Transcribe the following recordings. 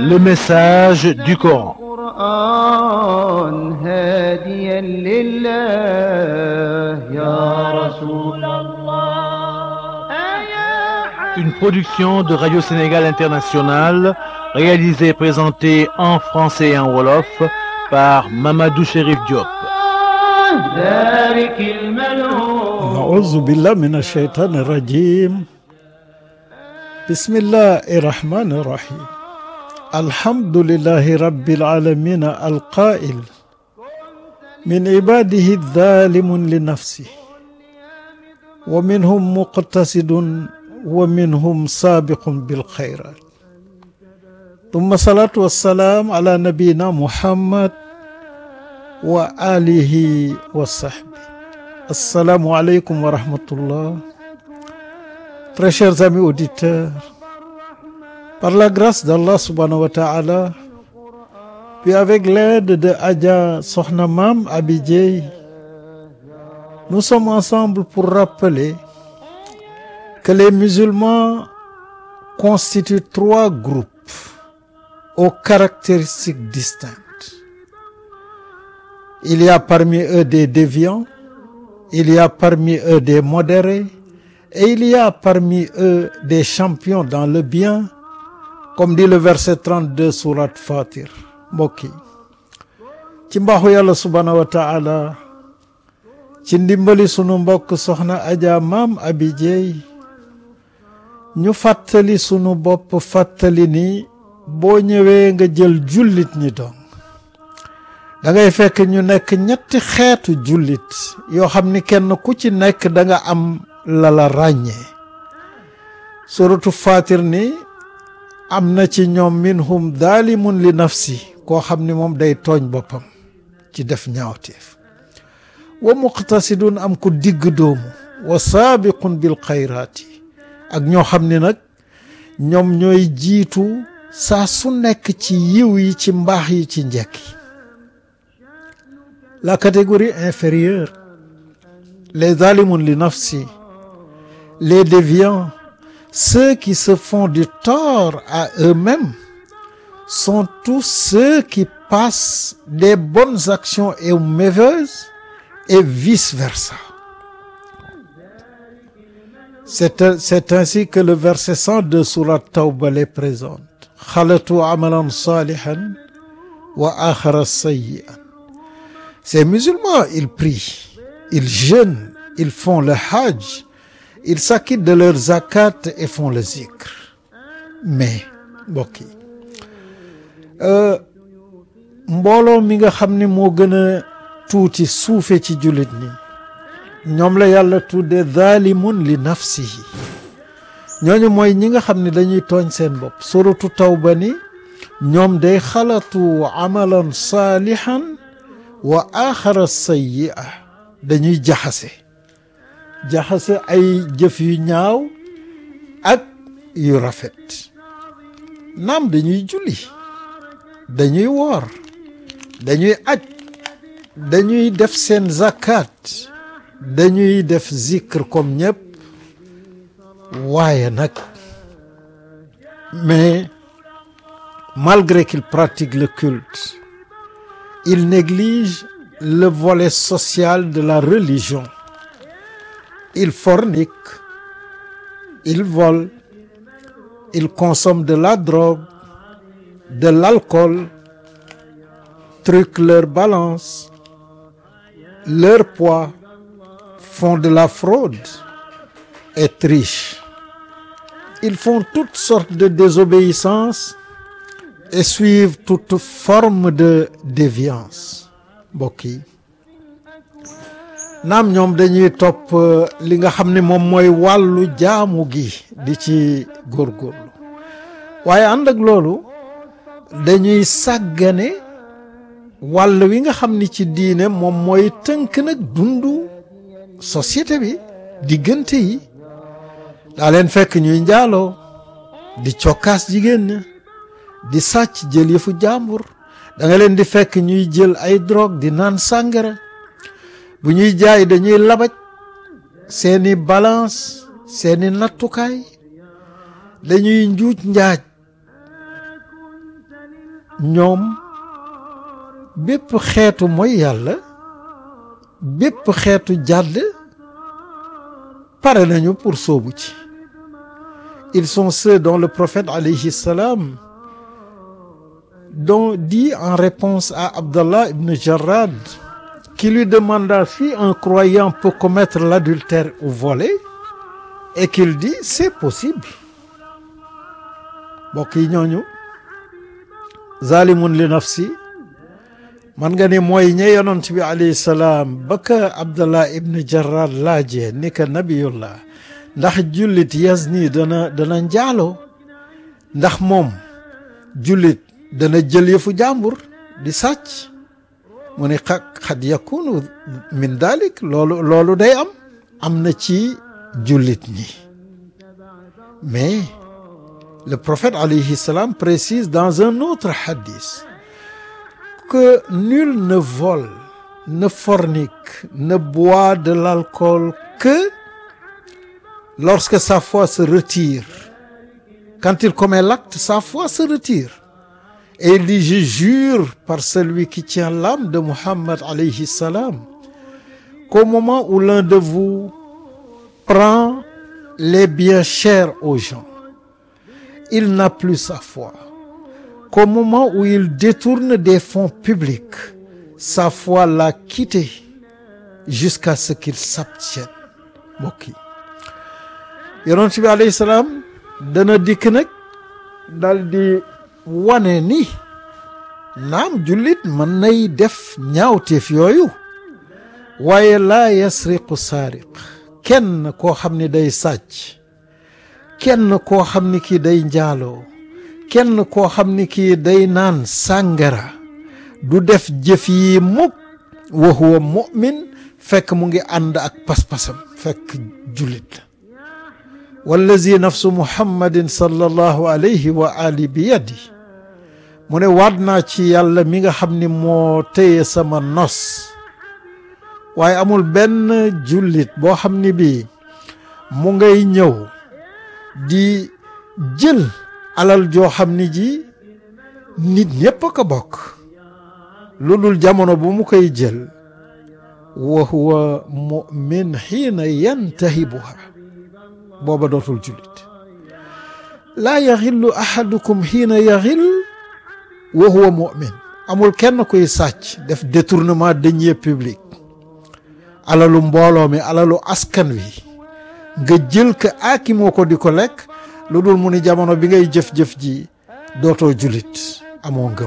le message du Coran. القرآن هاديا لله يا رسول Une production de Radio Sénégal International, réalisée et présentée en français et en wolof par Mamadou Chérif Diop. ذلك الملعون أعوذ بالله من الشيطان الرجيم بسم الله الرحمن الرحيم الحمد لله رب العالمين القائل من عباده الظالم لنفسه ومنهم مقتصد ومنهم سابق بالخيرات ثم الصلاة والسلام على نبينا محمد وآله وصحبه Assalamu alaikum wa rahmatullah. Très chers amis auditeurs, par la grâce d'Allah subhanahu wa ta'ala, puis avec l'aide de Adja Sokhna Mam Abidjey, nous sommes ensemble pour rappeler que les musulmans constituent trois groupes aux caractéristiques distinctes. Il y a parmi eux des déviants, il y a parmi eux des modérés et il y a parmi eux des champions dans le bien comme dit le verset 32 surat Fatir mbokk yi ci mbaaxu yàlla subhaanahu wa taala ci ndimbali sunu mbokk soxna Adja Maam Abi Jeey ñu fàttali sunu bopp fàttali ni boo ñëwee nga jël jullit ñi doon da ngay fekk ñu nekk ñetti xeetu jullit yoo xam ni kenn ku ci nekk da nga am la la ràññee suratu fatir ni am na ci ñoom minhum daalimun li nafsi koo xam ni moom day tooñ boppam ci def ñaawteef wa muqtasidun am ku digg doomu wa saabiqun bil xayraati ak ñoo xam ni nag ñoom ñooy jiitu saa su nekk ci yiw yi ci mbaax yi ci njekk yi La catégorie inférieure, les zalimun li nafsi, les déviants, ceux qui se font du tort à eux-mêmes, sont tous ceux qui passent des bonnes actions aux mauvaises et vice-versa. C'est c'est ainsi que le verset 102 surat Tawba les présente. Khalatu amalan salihan wa akhara sayyi'an. Ces musulmans, ils prient, ils jeûnent, ils font le hajj, ils s'acquittent de leur zakat et font le zikr. Mais mbokk yi mbooloo mi nga xam ne moo gën a tuuti suufe ci jullit ñi ñoom la yàlla tudde zalimun li nafsihi ñooñu mooy ñi nga xam ne dañuy tooñ seen bopp suratu tawba ni ñoom day xalatu amalan saalihan wa axara sayyi'a dañuy jaxase jaxase ay jëf yu ñaaw ak yu rafet naam dañuy julli dañuy woor dañuy aj dañuy def seen zakat dañuy def zikr comme ñëpp waaye nag mais malgré qu'ils pratiquent le culte ils négligent le volet social de la religion. Ils forniquent, ils volent, ils consomment de la drogue, de l'alcool, truquent leur balance, leur poids, font de la fraude et trichent. Ils font toutes sortes de désobéissances et suivent toute forme de déviance mbokk yi naam ñoom dañuy topp li nga xam ne moom mooy wàllu jaamu gi di ci góorgóorlu waaye ànd ak loolu dañuy sàggane wàll wi nga xam ni ci diine moom mooy tënk nag dundu société bi diggante yi daa leen fekk ñuy njaaloo di cokkaas jigéen ña di sàcc jël yëfu jàmbur da nga leen di fekk ñuy jël ay drogue di naan sàngara bu ñuy jaay dañuy labaj seeni balance seeni nattukaay dañuy njuuj njaaj ñoom bépp xeetu mooy yàlla bépp xeetu jàdd pare nañu pour sóobu ci ils sont ceux dont le prophète alayhi salam dont dit en réponse à Abdallah ibn Jarrad qui lui demanda si un croyant peut commettre l'adultère ou voler et qu'il dit c'est possible mbokk yi ñooñu zalimun li nafsi man nga ne mooy ñe yonent bi alayhi salaam ba ka Abdallah ibn Jarrad laajee ni ka nabiyullah ndax jullit yazni dana dana njaaloo ndax moom jullit dana jël yëfu jàmbur di sàcc mu ne xa xad yakunu min dalik loolu loolu day am am na ci jullit ñi mais le prophète alayhi salam précise dans un autre hadith que nul ne vole ne fornique ne boit de l'alcool que lorsque sa foi se retire quand il commet l'acte sa foi se retire et il dit je jure par celui qui tient l'âme de Muhammad alayhi salam qu'au moment où l'un de vous prend les biens chers aux gens il n'a plus sa foi qu'au moment où il détourne des fonds publics sa foi l'a quitté jusqu'à ce qu'il s'abstienne mbokk yi yonent bi alayhi salaam dana dikk nag dal di wane ni naam jullit mën nay def ñaawteef yooyu waaye laa yasriqu saariq kenn koo xam ni day sàcc kenn koo xam ni kii day njaaloo kenn koo xam ni kii day naan sàngara du def jëf yi mukk wa huwa mu'min fekk mu ngi ànd ak pas-pasam fekk jullit la wallazi nafsu muhammadin sallallahu alayhi wa ali bi yadi mu ne waat naa ci yàlla mi nga xam ni moo téye sama nos waaye amul benn jullit boo xam ni bii mu ngay ñëw di jël alal joo xam ni ji nit ñépp a ko bokk lu dul jamono bu mu koy jël wa huwa mu'min xiina yantahibuha booba dootul jullit laa yaxillu ahadukum xiina yaxil wa huwa mu'min amul kenn kuy sàcc def détournement deniers publics alalu mbooloo mi alalu askan wi nga jël ko aakimoo ko di ko lekk lu dul mu ni jamono bi ngay jëf-jëf ji dootoo jullit amoo ngëm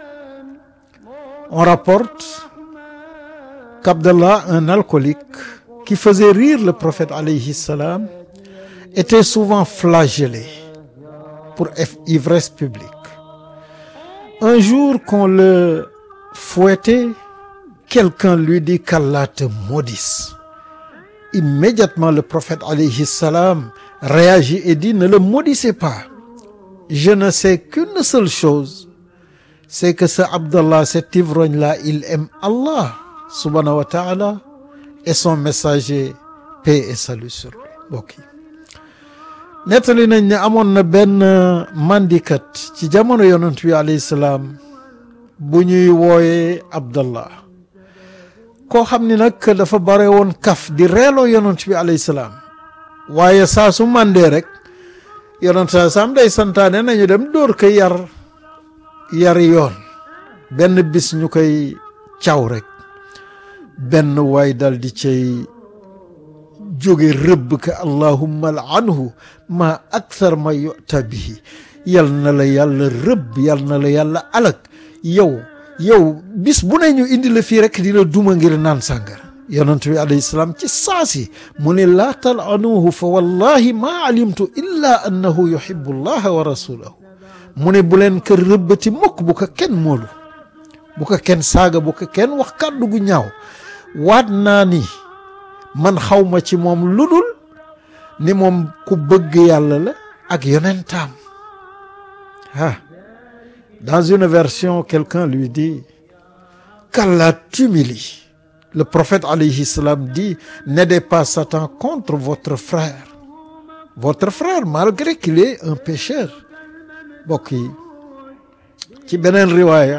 on rapporte qu'Abdallah un alcoolique qui faisait rire le prophète alayhi salam était souvent flagellé pour ivresse publique un jour qu'on le fouettait quelqu'un lui dit qu'Allah te maudisse immédiatement le prophète alayhi salam réagit et dit ne le maudissez pas je ne sais qu'une seule chose c'est que ce Abdallah cet ivrogne-là il aime Allah subhanahu wa ta'ala et son messager paix et salut sur lui mbokk yi nettali nañ ne amoon na benn mandikat ci jamono yonent bi alayhi salaam bu ñuy wooyee Abdallah koo xam ni nag dafa bare woon kaf di reeloo yonent bi alayhi salaam waaye saa su màndee rek yonent saa saam day santaane nañu dem dóor ko yar yari yoon benn bis ñu koy caw rek benn waay dal di cay jóge rëbb ka allahumma anhu ma akthar ma yu'ta bihi yal na la yàlla rëbb yal na la yàlla alak yow yow bis bu ne ñu indi la fii rek di la duma ngir naan sàngara yonent bi alayhi salaam ci saasi mu ne laa talanuhu fa wallahi ma alimtu illa annahu yuhibbu allaha wa rasulahu mu ne bu leen kër rëbbati mukk bu ko kenn moolu bu ko kenn saaga bu ko kenn wax kàddu gu ñaaw waat naa ni man xawma ci moom lu dul ni moom ku bëgg yàlla la ak yonentaam ah dans une version quelqu'un lui dit qu'Allah t'humilie le prophète alayhi salam dit n'aidez pas Satan contre votre frère votre frère malgré qu'il est un pécheur mbokk yi ci beneen riwaaya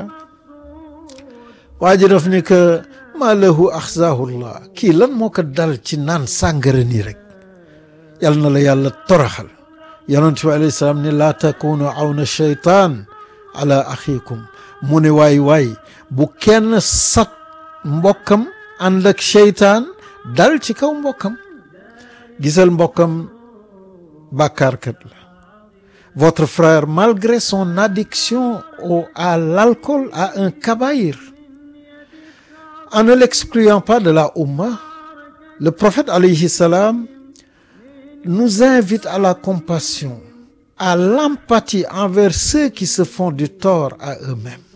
waa ji daf ni que maa lahu axzaahullah kii lan moo ko dal ci naan sàngara nii rek yal na la yàlla toraxal yonent bi alayhi salaam ne laa takunu awna sheytaan ala axiikum mu ne waay waay bu kenn sat mbokkam ànd ak sheytaan dal ci kaw mbokkam gisal mbokkam bàkkaarkat la votre frère malgré son addiction au à l'alcool a un kabaïr en ne l'excluant pas de la Oumma le prophète alayhi salam nous invite à la compassion à l'empathie envers ceux qui se font du tort à eux-mêmes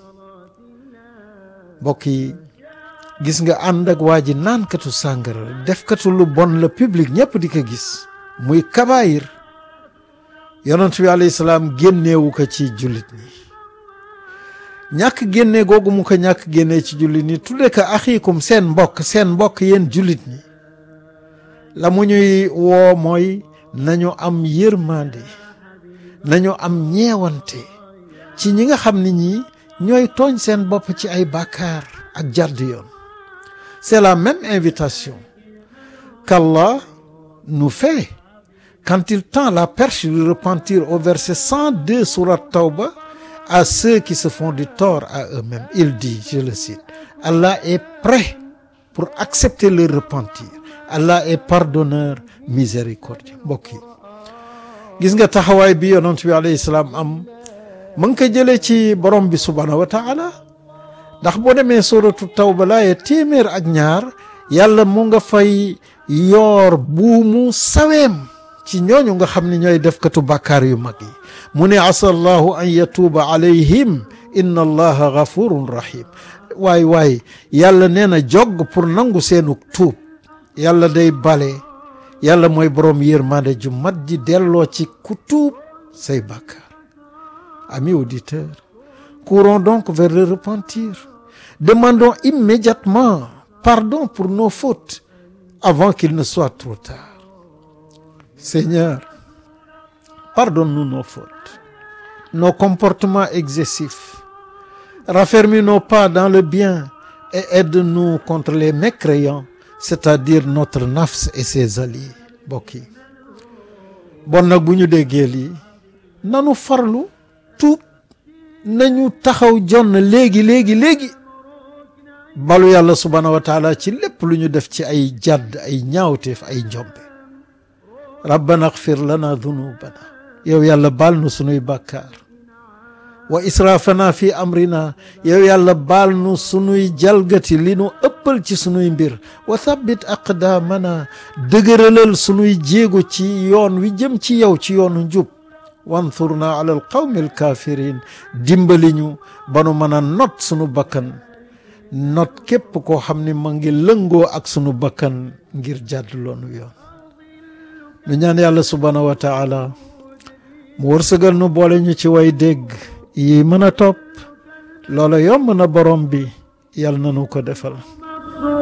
mbokk yi gis nga ànd ak waa ji naankatu sàngara defkatu lu bon la public ñëpp di ko gis muy kabaayir yonent bi alayhi salaam génneewu ko ci jullit ñi ñàkk génne googu mu ko ñàkk génnee ci jullit ñi tudde ko axiikum seen mbokk seen mbokk yéen jullit ñi la mu ñuy woo mooy nañu am yërmande nañu am ñeewante ci ñi nga xam ni ñi ñooy tooñ seen bopp ci ay bàkkaar ak jàdd yoon c'est la même invitation qu'Allah nous fait quand il tend la perche du repentir au verset 102 sourate Tawba à ceux qui se font du tort à eux-mêmes il dit je le cite Allah est prêt pour accepter leur repentir Allah est pardonneur miséricordieux mbokk yi gis nga taxawaay bi yonent bi alayhi salaam am mu ngi ko jëlee ci borom bi subhaanahu wa taala ndax boo demee suratu tawba laaye téeméer ak ñaar yàlla mu nga fay yoor buumu saweem ci ñooñu nga xam ne ñooy defkatu bàkkaar yu mag yi mu ne asa allahu an yatuuba alayhim inna allaha gafurun rahim waay waay yàlla nee na jog pour nangu seenu tuub yàlla day bale yàlla mooy borom yërmande ju mat ji delloo ci ku tuub say bàkkaar amis auditeurs courons donc vers le repentir demandons immédiatement pardon pour nos fautes avant qu'il ne soit trop tard Seigneur pardonne-nous nos fautes nos comportements excessifs raffermis nos pas dans le bien et aide-nous contre les mécréants c'est-à-dire notre nafs et ses alliés mbokk yi bon nag bu ñu déggee lii nanu farlu tuub nañu taxaw jonn léegi léegi léegi balu yàlla subhaanahu wa taala ci lépp lu ñu def ci ay jàdd ay ñaawteef ay njombe rabbana axfir lana dunubana yow yàlla baal nu sunuy bàkkaar wa israfana fi amrina yow yàlla baal nu sunuy jalgati li nu ëppal ci sunuy mbir wa thabbit aqdaamana dëgëralal sunuy jéego ci yoon wi jëm ci yow ci yoonu njub wanthurna ala alqawmi alkafirin dimbali ñu ba nu mën a not sunu bakkan not képp koo xam ne ma ngi lëngoo ak sunu bakkan ngir jàdd loonu yoon nu ñaan yàlla subhaanahu wa taala mu wërsëgal nu boole ñu ci way dégg yi mën a topp loola yomb na borom bi yàlla na nu ko defal